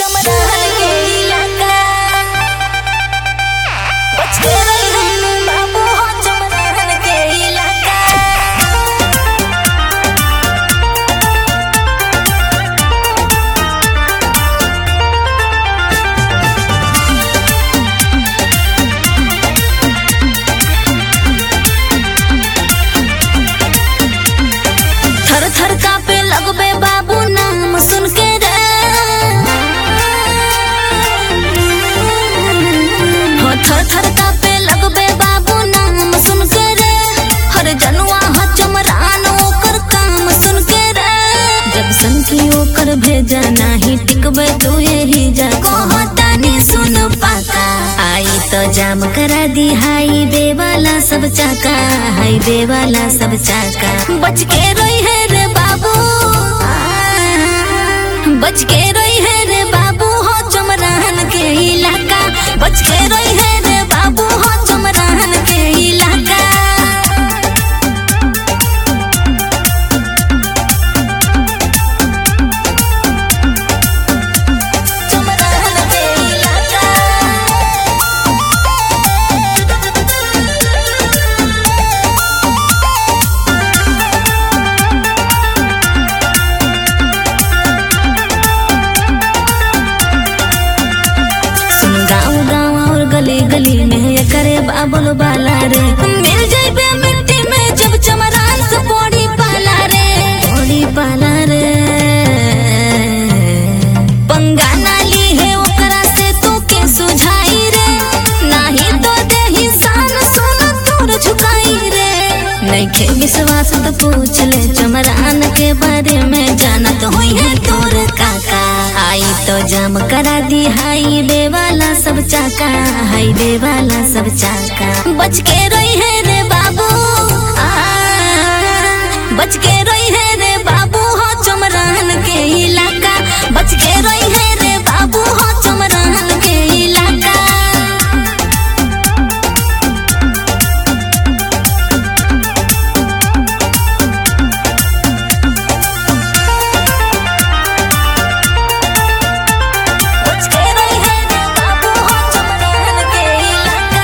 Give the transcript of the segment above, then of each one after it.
चमराहन के इलाका बच के रही बाबू हो चमराहन के इलाका थर थर कापे लगबे बाबू नाम सुन के रे हो थर थर कापे लगबे बाबू नाम सुन के रे हर जनुआ ह चमरान ओकर काम सुन के रे जब सन की ओकर भेजा नाही टिकबे तू यही जा कहतानी सुन पाका आई तो जाम करा दी हाई बे वाला सब चाका हाई बे वाला सब चाका बच के रोई है रे बाबू बच के रोई है रे बाबू हो चमराहन के इलाका बच के रोई है रे बाबू हो चमराहन के इलाका चमराहन के इलाका सुन गाँव गाँव और गली गली में ये करे बाबुल बाला रे मिल जाइबे मिट्टी में जब चमरान से पौड़ी पाला रे पौड़ी पाला रे पंगा नाली है ओकरा से तू के सुझाई रे नाही तो देही सान सुन तोर झुकाई रे नइखे विश्वास तो पूछ ले चमरान के बारे में जानत होई है तोर काका आई तो जाम करा दी हाई बे वाला सब चाका हाई बे वाला सब चाका बच के रोई है रे बाबू आ, बच के रोई है रे बाबू हो चमरान के इलाका बच के रोई है रे बाबू हो चमरान के इलाका बच के रही है रे बाबू हो चमराहन के इलाका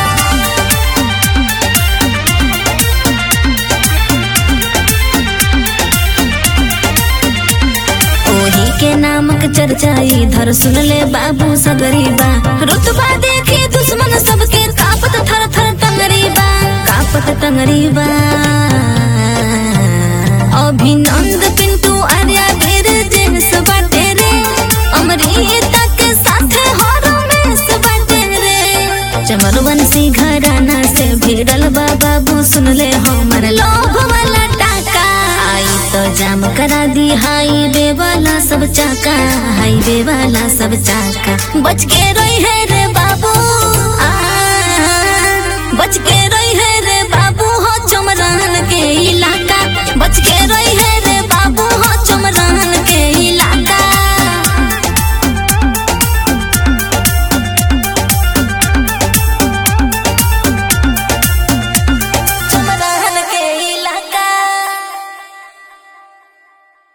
ओही के नामक चर्चा इधर सुन ले बाबू सगरीबा रुतबा देखी दुश्मन सबके कापत थर थर टंगरीबा कापत टंगरीबा अभिनंद पिंटू आर्या धीर जेस बाटे रे अमृता के साथे हो रमेश बाटे रे चमरवंशी घराना से भिड़ल बा बाबू सुन ले हमर लोभ वाला टाका आई तो जाम करा दी हाई बे वाला सब चाका हाई बे वाला सब चाका बच के रोई है रे बाबू